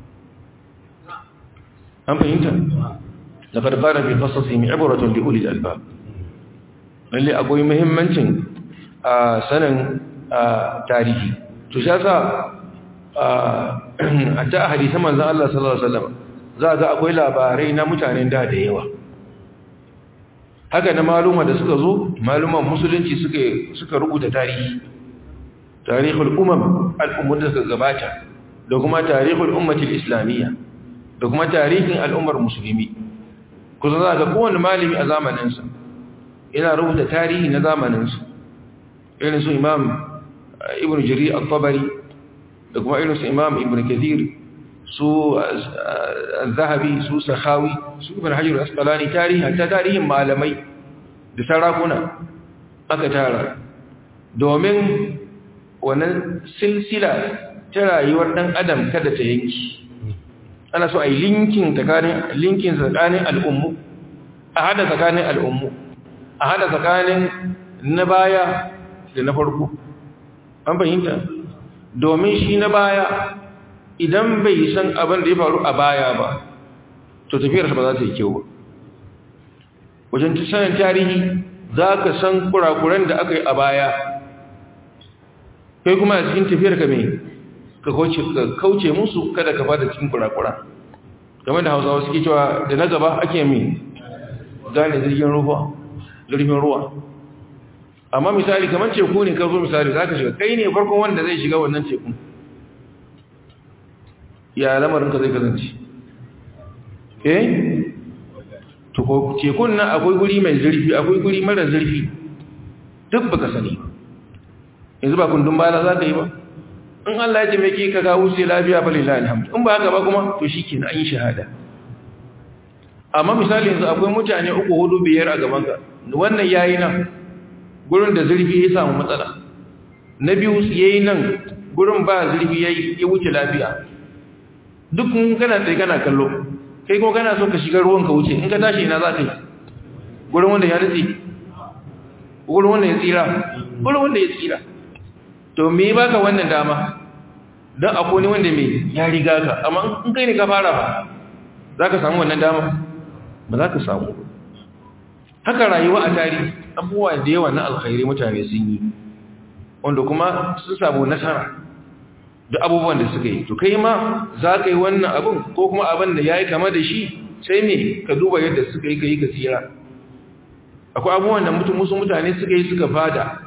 an fahimta laqad qala bi qasasihim ibratun li ulil albab lalle akwai muhimmancin a sanin tarihi to shi yasa a ta hadisan manzon Allah sallallahu alaihi wasallam za ga akwai labarai na mutanen da da yawa haka na maluma da suka zo maluman musulunci suka suka rubuta tarihi tarihul umam al'ummar da suka gabata da kuma tarihul ummatil islamiyya da kuma tarihin al'ummar musulmi kusa za ga kowane malami a zamaninsa yana rubuta tarihi na zamaninsa irin su imam ibn jari al-tabari da kuma irin su imam ibn kathir su zahabi su sahawi su ibn hajjar asqalani tarihi ta tarihin malamai da sarakuna aka tara domin wannan silsila ta rayuwar ɗan adam kada ta yanki ana so a yi linkin tsakanin linkin tsakanin al'ummu a hada tsakanin al'ummu a hada tsakanin na baya da na farko an fahimta domin shi na baya idan bai san abin da ya faru a baya ba to tafiyarsa ba za ta yi kyau ba wajen sanin tarihi za ka san kurakuran da aka yi a baya kai kuma a cikin tafiyar ka mai ka kauce musu kada ka fada cikin kurakura game da hausawa suke cewa da na gaba ake mai gane jirgin ruwa jirgin ruwa amma misali kamar teku ne ka zo misali za ka shiga kai ne farkon wanda zai shiga wannan tekun ya lamarinka zai kasance eh tekun nan akwai guri mai zurfi akwai guri mara zurfi duk baka sani yanzu ba kundin bala za ka yi ba in Allah ya taimake ka ga wuce lafiya fa lillahi alhamdu in ba haka ba kuma to shikenan an yi shahada amma misali yanzu akwai mutane uku hudu biyar a gaban ka wannan yayi nan gurin da zurfi ya samu matsala na biyu yayi nan gurin ba zurfi yayi ya wuce lafiya duk kun kana tsaye kana kallo kai kuma kana so ka shiga ruwan ka wuce in ka tashi ina za ka yi gurin wanda ya nutse gurin wanda ya tsira gurin wanda ya tsira to me baka wannan dama don akwai ne wanda mai ya riga ka amma in kai ne ka fara ba za ka samu wannan dama ba za ka samu haka rayuwa a tarihi abubuwa da yawa na alkhairi mutane sun yi wanda kuma sun samu nasara da abubuwan da suka yi to kai ma za ka yi wannan abin ko kuma abin da ya yi kama da shi sai me ka duba yadda suka yi ka yi ka tsira akwai abubuwan da mutum musu mutane suka yi suka fada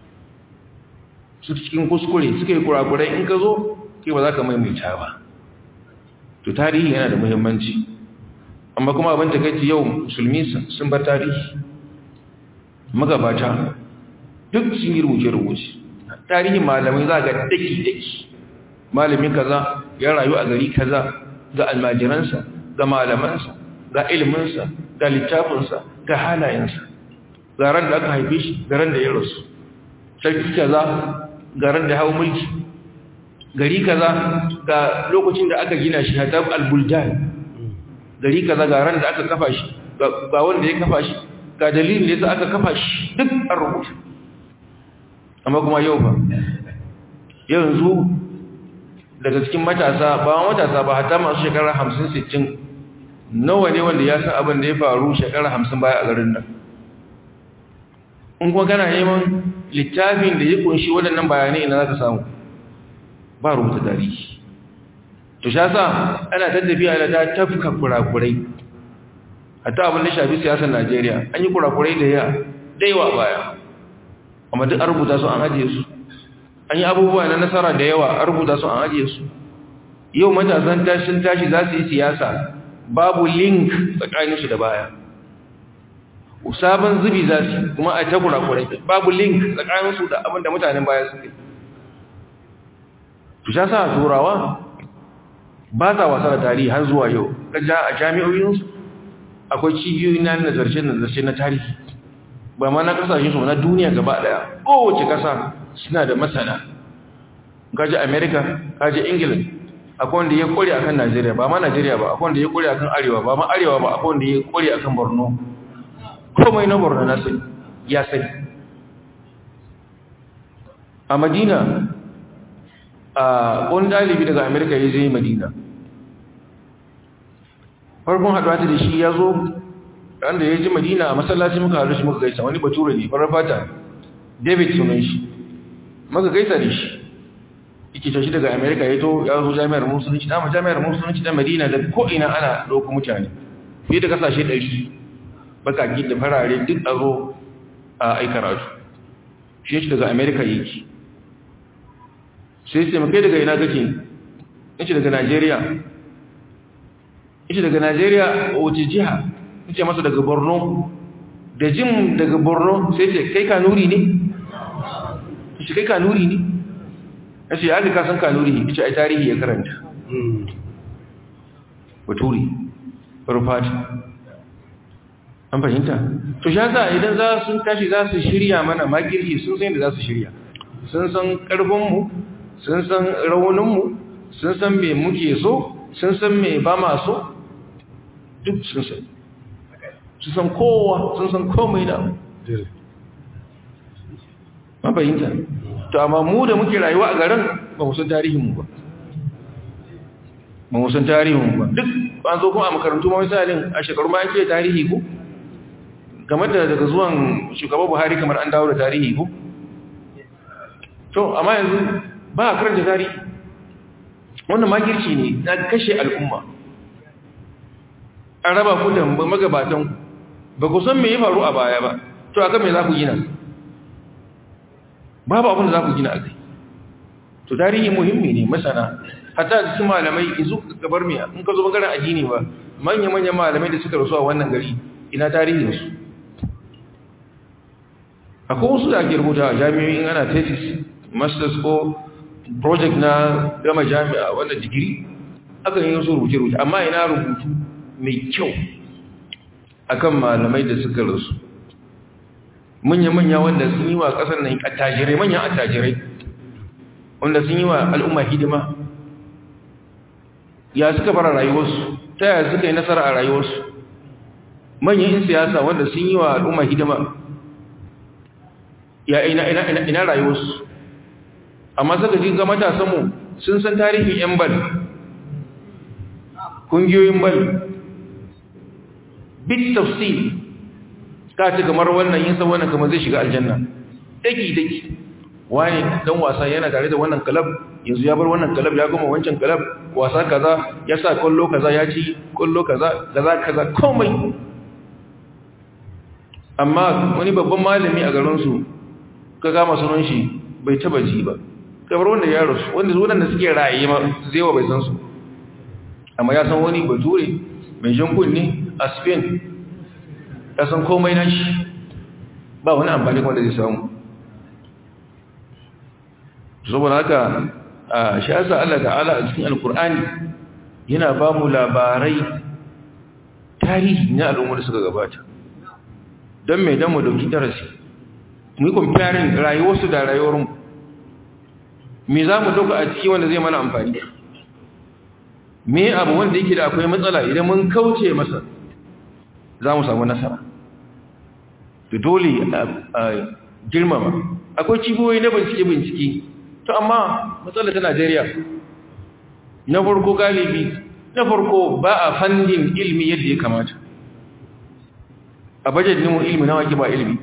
su cikin kuskure suka yi kurakurai in ka zo kai ba za ka maimaita ba to tarihi yana da muhimmanci amma kuma abin ta kai yau musulmi sun bar tarihi magabata duk sun yi rubuce-rubuce tarihin malamai za ga daki-daki malamin kaza ya rayu a gari kaza ga almajiransa ga malamansa ga iliminsa ga littafinsa ga halayensa ga ran da aka haife shi ga ran da ya rasu sarki kaza ga ran da hau mulki gari kaza ga lokacin da aka gina shi hatab al-buldan gari kaza ga ran da aka kafa shi ga wanda ya kafa shi ga dalilin da yasa aka kafa shi duk an rubuta amma kuma yau ba yanzu daga cikin matasa ba matasa ba hatta masu shekara 50-60 nawa ne wanda ya san abin da ya faru shekara 50 baya a garin nan in kuma kana neman littafin da ya kunshi waɗannan bayanai ina za ka samu ba rubuta tarihi to sha sa ana tattafiya da ta tafka kurakurai hatta abin da shafi siyasar najeriya an yi kurakurai da ya daiwa baya amma duk an rubuta su an ajiye su an yi abubuwa na nasara da yawa an rubuta su an ajiye su yau matasan tashin tashi za su yi siyasa babu link tsakaninsu da baya sabon zubi za su kuma a ta kurakurai babu link tsakaninsu da abin da mutanen baya su kai su sha sa turawa ba sa wasa da tarihi har zuwa yau kaja a jami'o'insu akwai cibiyoyi na nazarce-nazarce na tarihi ba ma na kasashen su na duniya gaba daya kowace kasa suna da masana kaji america kaji england akwai wanda ya kore akan najeriya ba ma najeriya ba akwai wanda ya kore akan arewa ba ma arewa ba akwai wanda ya kore akan borno komai na borno na sai ya sai a madina a wani dalibi daga america ya je madina farkon haɗuwa ta da shi ya zo wanda ya ji madina a masallaci muka haɗu shi muka gaisa wani bature ne farar fata david sunan shi muka gaisa da shi yake shi daga america ya to ya zo jami'ar musulunci dama jami'ar musulunci ta madina da ko'ina ana ɗauka mutane fiye da kasashe ɗari bakaki da farare duk a zo a aikaratu shi shi daga america yake sai sai makai daga ina kake yace daga Najeriya yace daga Najeriya wace jiha yace masa daga Borno da jin daga Borno sai ce kai kanuri ne yace kai kanuri ne yace ya ga kasan kanuri yace ai tarihi ya karanta baturi rufati an fahimta to shi yasa idan za sun tashi za su shirya mana makirki sun san da za su shirya sun san karfin mu sun san rauninmu sun san me muke so sun san me ba ma so duk sun san su san kowa sun san komai da mabayinta to amma mu da muke rayuwa a garin ba mu san tarihinmu ba ba mu san tarihinmu ba duk an zo kuma a makarantu ma misalin a shekaru ma ake tarihi ko game da daga zuwan shugaba buhari kamar an dawo da tarihi ko to amma yanzu ba a karanta tarihi wannan makirci ne na kashe al'umma an raba ku da magabatan ba ku san me ya faru a baya ba to aka me za ku gina babu abin da za ku gina a kai to tarihi muhimmi ne masana hatta da su malamai izu gabar mai in ka zo bangaren addini ba manya-manyan malamai da suka rasu a wannan gari ina tarihinsu akwai wasu da ake rubuta a jami'o'in ana thesis masters ko project na gama jami'a wanda digiri aka yi wasu rubuce-rubuce amma ina rubutu mai kyau akan malamai da suka rasu manya-manya wanda sun yi wa ƙasar nan attajirai manyan attajirai wanda sun yi wa al'umma hidima ya suka fara rayuwarsu ta yaya suka yi nasara a rayuwarsu manyan yin siyasa wanda sun yi wa al'umma hidima ya ina, ina, ina, ina rayuwarsu amma suka ji ga matasanmu sun san tarihin 'yan bal kungiyoyin bal bit tafsir ka ci kamar wannan yin san wannan kamar zai shiga aljanna daki daki wani dan wasa yana tare da wannan kalab yanzu ya bar wannan kalab ya goma wancan kalab wasa kaza ya sa kullo kaza ya ci kullo kaza kaza kaza komai amma wani babban malami a garin su ka gama sunan shi bai taba ji ba kamar wanda ya rasu wanda zuwan da suke raye ma zai wa bai san su amma ya san wani bature mai jan kunne a spain ya san komai na shi ba wani amfani wanda zai samu saboda haka a shi yasa Allah ta'ala a cikin alkur'ani yana ba mu labarai tarihi na al'ummar suka gabata don mai don mu dauki darasi mu yi comparing rayuwarsu da rayuwarmu me za mu dauka a ciki wanda zai mana amfani me abu wanda yake da akwai matsala idan mun kauce masa za mu samu nasara to dole a girmama akwai cibiyoyi na bincike-bincike to amma matsala ta najeriya na farko galibi na farko ba a fandin ilmi yadda ya kamata a bajet nemo ilmi na wake ba ilmi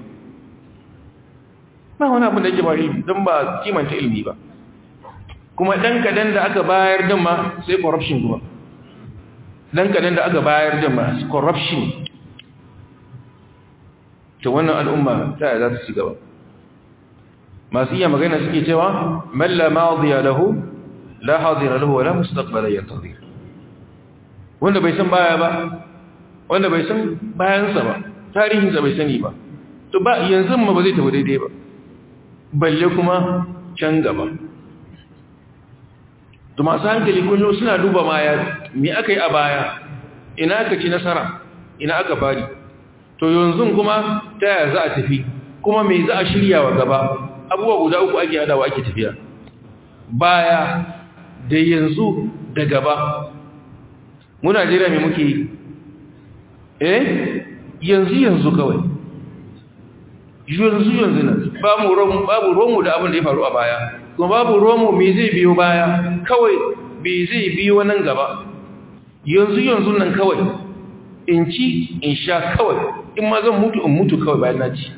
ba wani abin da yake ba ilmi don ba kimanta ilmi ba kuma ɗan kadan da aka bayar din ma sai corruption kuma ɗan kadan da aka bayar din ma corruption ta wannan al'umma ta za su ci gaba masu iya magana suke cewa malla ma'adhiya lahu la hadira lahu wala mustaqbala yantazir wanda bai san baya ba wanda bai san bayansa ba tarihinsa bai sani ba to ba yanzu ma ba zai tafi daidai ba balle kuma can gaba to masu hankali kullum suna duba maya me aka yi a baya ina aka ci nasara ina aka fari to yanzu kuma ta yaya za a tafi kuma me za a shirya wa gaba abubuwa guda uku ake hadawa ake tafiya baya da yanzu da gaba mu Najeriya me muke eh yanzu yanzu kawai yanzu yanzu na babu romu babu romu da abin da ya faru a baya kuma babu romu me zai biyo baya kawai me zai biyo nan gaba yanzu yanzu nan kawai in ci in sha kawai in ma zan mutu in mutu kawai bayan na ci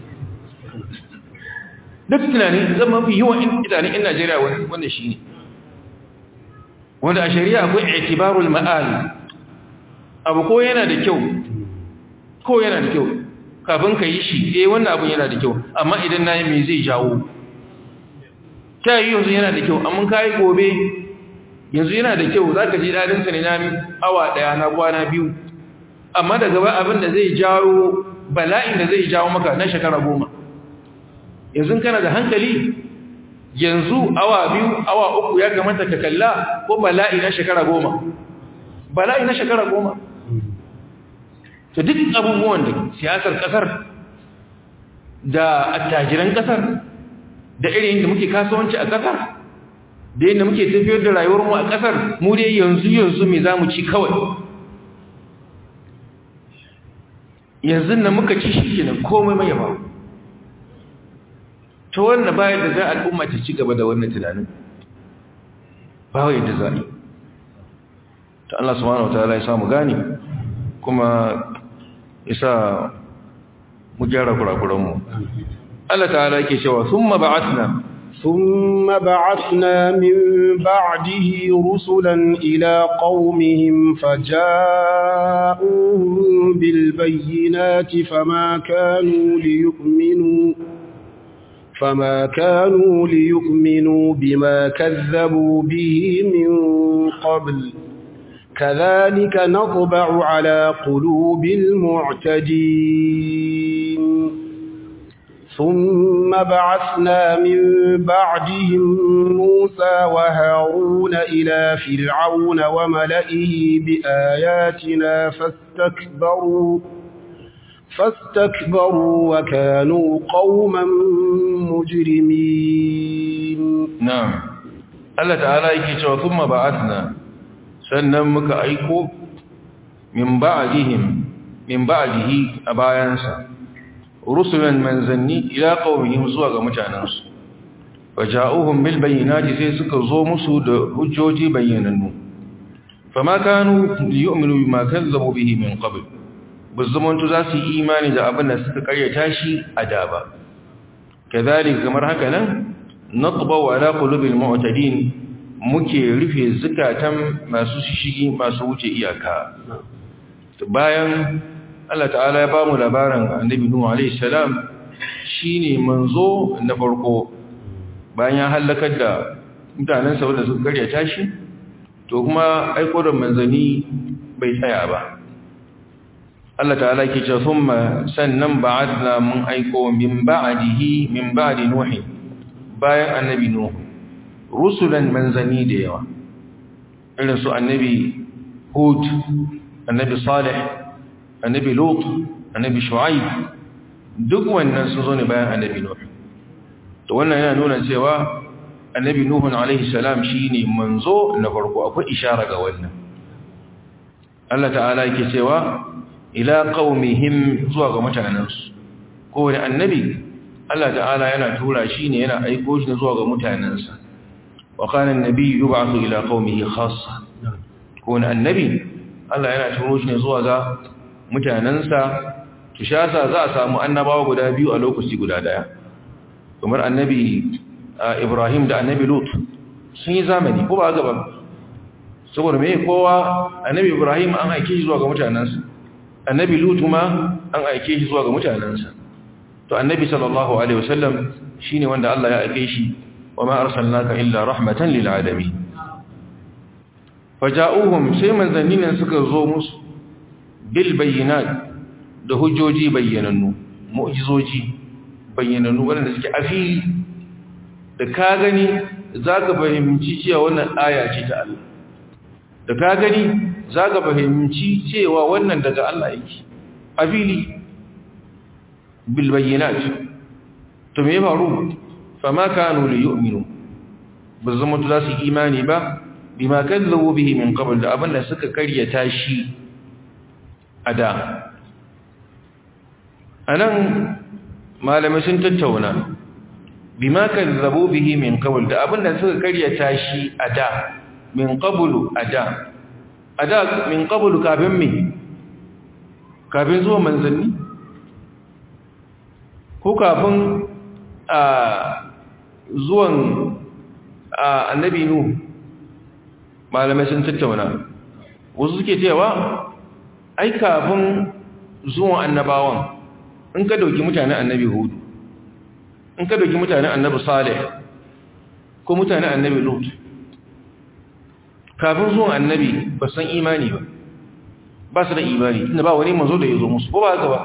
duk tunani zan mafi yawan idanun in Najeriya wanda shi ne wanda a shari'a akwai itibarul ma'al abu ko yana da kyau ko yana da kyau kafin ka yi shi eh wannan abun yana da kyau amma idan na yi me zai jawo ta yi yanzu yana da kyau amma ka yi gobe yanzu yana da kyau za ka ji daɗinsa ne na awa ɗaya na kwana biyu amma da gaba abin da zai jawo bala'in da zai jawo maka na shekara goma yanzu kana da hankali yanzu awa biyu awa uku ya kamata ka kalla ko bala'i na shekara goma bala'i na shekara goma ta duk abubuwan da siyasar kasar da attajiran kasar da irin da muke kasuwanci a kasar da yadda muke tafiyar da rayuwarmu a ƙasar mu dai yanzu yanzu me za mu ci kawai yanzu na muka ci shi kenan komai mai ba ta wannan bayan da za al'umma ta ci gaba da wannan tunanin ba yadda za a yi ta Allah subhanahu wataala ya samu gani kuma ya sa mu gyara kurakuranmu Allah ta'ala yake cewa thumma ba'athna ثم بعثنا من بعده رسلا إلى قومهم فجاءوهم بالبينات فما كانوا ليؤمنوا فما كانوا ليؤمنوا بما كذبوا به من قبل كذلك نطبع على قلوب المعتدين ثم بعثنا من بعدهم موسى وهارون إلى فرعون وملئه بآياتنا فاستكبروا فاستكبروا وكانوا قوما مجرمين نعم الله تعالى يكي ثم بعثنا sannan muka aiko min ba'dihim min ba'dihi a bayansa rusulan manzanni ila qaumihim zuwa ga mutanansu waja'uhum bil bayyinati sai suka zo musu da hujjoji bayyanannu fama kanu liyu'minu bima kazzabu bihi min qabl buzumuntu za su yi imani da abin da suka karyata shi a da ba kazalika kamar haka nan naqba ala qulubil mu'tadin muke rufe zukatan masu shigi masu wuce iyaka bayan Allah ta'ala ya ba mu labarin annabi Nuhu alaihi salam shine manzo na farko bayan ya halakar da mutanen sa wanda suka karyata shi to kuma aiko da manzani bai tsaya ba Allah ta'ala ke ce thumma sannan ba'athna mun aiko min ba'dihi min ba'di nuhi bayan annabi nuhu rusulan manzani da yawa irin su annabi hud annabi salih annabi lut annabi shu'aib duk wannan su zo ne bayan annabi nuh to wannan yana nuna cewa annabi nuh alaihi salam shine manzo na farko akwai ishara ga wannan Allah ta'ala yake cewa ila qaumihim zuwa ga mutanansu kowane annabi Allah ta'ala yana tura shi ne yana aiko shi zuwa ga mutanansa wa kana an-nabi yub'athu ila qaumihi khassa kowane annabi Allah yana turo shi ne zuwa ga mutanansa kishasa za a samu annabawa guda biyu a lokaci guda daya kamar annabi Ibrahim da annabi Lut sun yi zamani ko ba gaba saboda me kowa annabi Ibrahim an aike shi zuwa ga mutanansa annabi Lut ma an aike shi zuwa ga mutanansa to annabi sallallahu alaihi wasallam shine wanda Allah ya aike shi wa ma arsalnaka illa rahmatan lil alamin faja'uhum sai manzannin suka zo musu bil bayyinat da hujjoji bayyanannu mu'jizoji bayyanannu wanda suke afili da ka gani zaka fahimci cewa wannan aya ce ta Allah da ka gani zaka fahimci cewa wannan daga Allah yake afili bil bayyinat to me faru fama kanu li yu'minu bazama to zasu imani ba bima kazzabu bihi min qabl da abinda suka karyata shi ada anan malamai sun tattauna bima kazzabu bihi min qabl da abinda suka karyata shi ada min qablu ada ada min qablu kafin me kafin zuwa manzanni ko kafin a zuwan annabi nu malamai sun tattauna wasu suke cewa ai kafin zuwan annabawan in ka dauki mutanen annabi hudu in ka dauki mutanen annabi salih ko mutanen annabi lut kafin zuwan annabi ba san imani ba ba su da imani tunda ba wani manzo da ya zo musu ko ba haka ba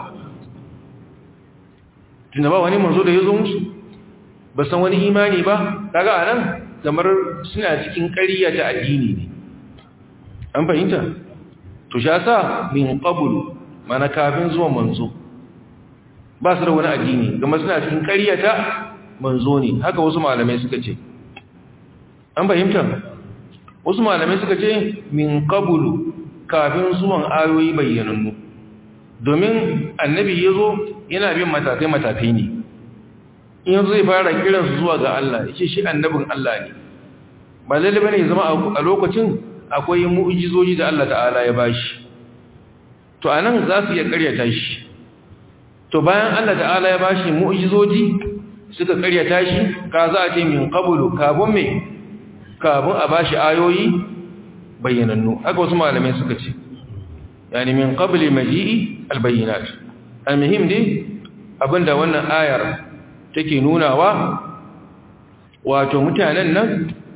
tunda ba wani manzo da ya zo musu ba san wani imani ba kaga anan kamar suna cikin ƙarya ta addini ne an fahimta to sha sa min qablu mana kafin zuwa manzo ba su da wani addini kuma suna cikin ƙarya ta manzo ne haka wasu malamai suka ce an fahimta wasu malamai suka ce min qablu kafin zuwan ayoyi bayyanannu domin annabi yazo yana bin matakai matakai ne in yanzu zai fara kiransu zuwa ga Allah ya ce shi annabin Allah ne ba lalle bane zama a lokacin akwai mu'jizoji da Allah ta'ala ya bashi to anan za su iya karyata shi to bayan Allah ta'ala ya bashi mu'jizoji suka karyata shi ka za a ce min qablu kafin me kafin a bashi ayoyi bayyanannu haka wasu malamai suka ce yani min qabli maji'i albayyinat almuhim dai abinda wannan ayar take nunawa wato mutanen nan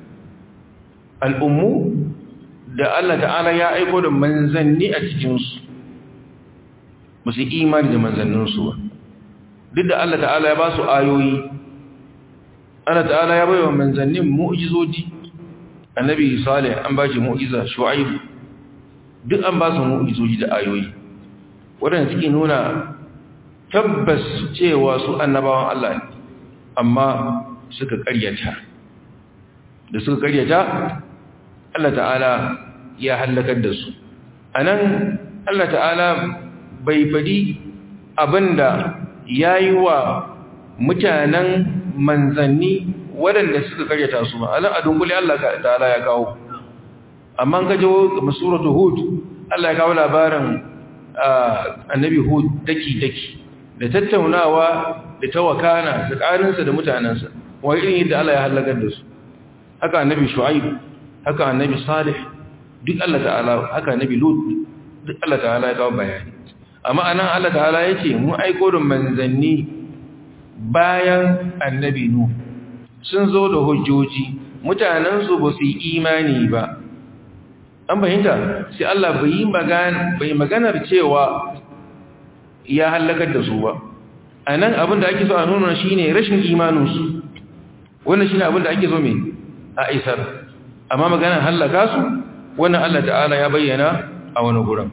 al'ummu da Allah ta'ala ya aiko da manzanni a cikinsu ba su imani da manzanninsu ba duk da Allah ta'ala ya ba su ayoyi Allah ta'ala ya bai wa manzannin mu'jizoji annabi salih an ba shi mu'jiza shu'aibu duk an ba su mu'jizoji da ayoyi waɗanda suke nuna tabbas cewa su annabawan Allah ne amma suka ƙaryata da suka ƙaryata Allah ta'ala ya hallakar da su anan Allah ta'ala bai faɗi abinda ya yi wa mutanen manzanni waɗanda suka karyata su ba alan a dunkule Allah ta'ala ya kawo amma ka jawo masuratu hud Allah ya kawo labarin annabi hud daki-daki da tattaunawa da tawakana tsakaninsa da mutanensa wani irin yadda Allah ya halakar da su haka annabi shu'aib haka annabi salih duk Allah ta'ala haka annabi lut duk Allah ta'ala ya kawo bayani amma anan Allah ta'ala ya ce mu aiko da manzanni bayan annabi nu sun zo da hujjoji mutanensu ba su yi imani ba an fahimta sai Allah bai magana bai maganar cewa ya halakar da su ba anan abin da ake so a nuna shine rashin imaninsu wannan shine abin da ake so mai a isar amma maganar halaka su wannan Allah ta'ala ya bayyana a wani gurin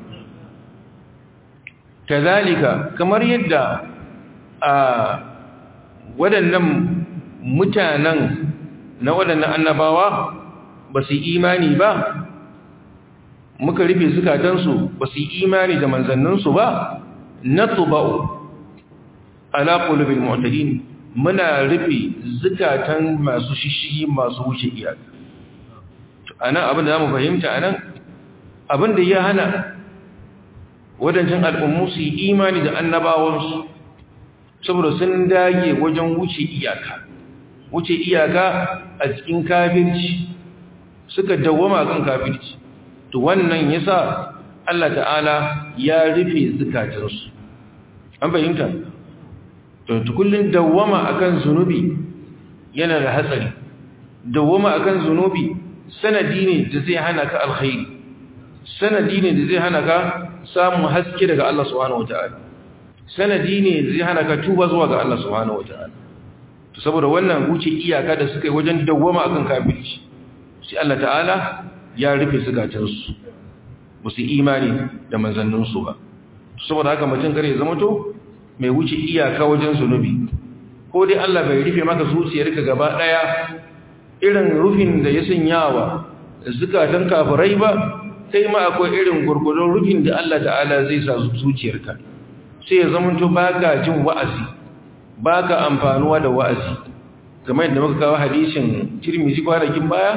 kazalika kamar yadda a waɗannan mutanen na waɗannan annabawa ba su imani ba muka rufe zukatansu ba su imani da manzanninsu ba na tuba'u ala qulubil mu'tadin muna rufe zukatan masu shishigi masu wuce iyaka anan abin da zamu fahimta anan abin da ya hana wadancan al'ummu su yi imani da annabawansu saboda sun dage wajen wuce iyaka wuce iyaka a cikin kafirci suka dawwama kan kafirci to wannan yasa Allah ta'ala ya rufe zukatansu an fahimta to tukullin dawwama akan zunubi yana da hatsari dawwama akan zunubi sanadi ne da zai hana ka alkhairi sanadi ne da zai hana ka samun haske daga Allah subhanahu wataala sanadi ne da zai hana ka tuba zuwa ga Allah subhanahu wataala to saboda wannan wuce iyaka da suka yi wajen dawwama akan kafirci sai Allah ta'ala ya rufe zukatansu ba su imani da manzanninsu ba saboda haka mutum kare zama to mai wuce iyaka wajen zunubi ko dai Allah bai rufe maka zuciyarka gaba daya irin rufin da ya sanyawa zukatan kafirai ba sai ma akwai irin gurgurdon rufin da Allah ta'ala zai sa zuciyarka sai ya zama to baka jin wa'azi baka amfanuwa da wa'azi kamar yadda muka kawo hadisin Tirmidhi kwanakin baya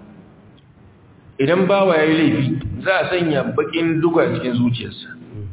idan bawa yayi laifi za a sanya bakin duga cikin zuciyarsa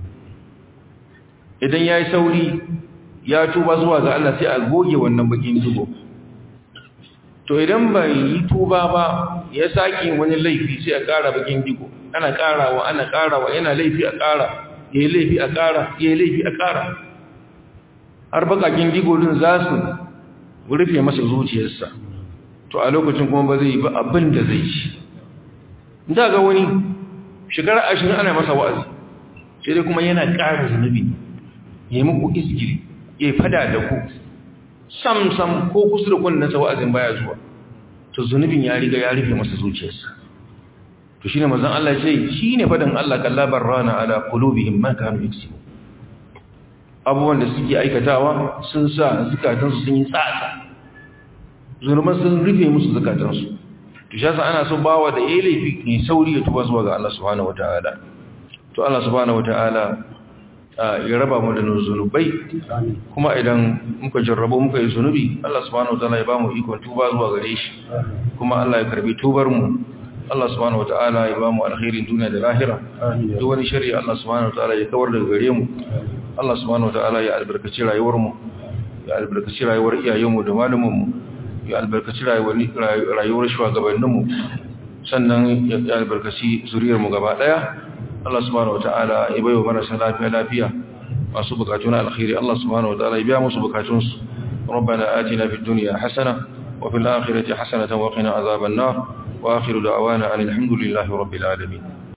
idan ya yi sauri ya tuba zuwa ga Allah sai a goge wannan bakin dugo to idan bai yi tuba ba ya saki wani laifi sai a ƙara bakin digo ana ƙarawa ana ƙarawa yana laifi a ƙara ya yi laifi a ƙara ya yi laifi a ƙara har bakakin digo din za su rufe masa zuciyarsa to a lokacin kuma ba zai yi ba abin da zai ci da ga wani shekara ashirin ana masa wa'azi sai dai kuma yana ƙara zunubi ya yi muku izgiri ya fada da ku sam-sam ko kusa da kunnan sa wa'azin baya zuwa to zunubin ya riga ya rufe masa zuciyarsa to shine manzon Allah ce shine fadan Allah kallabar rana ala qulubihim ma kanu yaksubu abubuwan da suke aikatawa sun sa zukatansu sun yi tsatsa zunuban sun rufe musu zukatansu to to shi ana so bawa da yayi laifi ne sauri ya tuba zuwa ga Allah subhanahu wataala to Allah subhanahu wataala ya raba mu da zunubai kuma idan muka jarrabo muka yi zunubi Allah subhanahu wataala ya ba mu ikon tuba zuwa gare shi kuma Allah ya karbi tubar mu Allah subhanahu wataala ya ba mu alkhairin duniya da lahira duk wani shari'a Allah subhanahu wataala ya kawar daga gare mu Allah subhanahu wataala ya albarkaci rayuwar mu ya albarkaci rayuwar iyayen mu da malaman mu ya albarkaci rayuwar rayuwar shugabannin mu sannan ya albarkaci zuriyar mu gaba daya Allah subhanahu wataala ya bayo marasa lafiya lafiya masu bukatu na alkhairi Allah subhanahu wataala ya biya musu bukatunsu ربنا آتنا في الدنيا حسنة وفي الآخرة حسنة وقنا عذاب النار وآخر دعوانا أن الحمد لله رب العالمين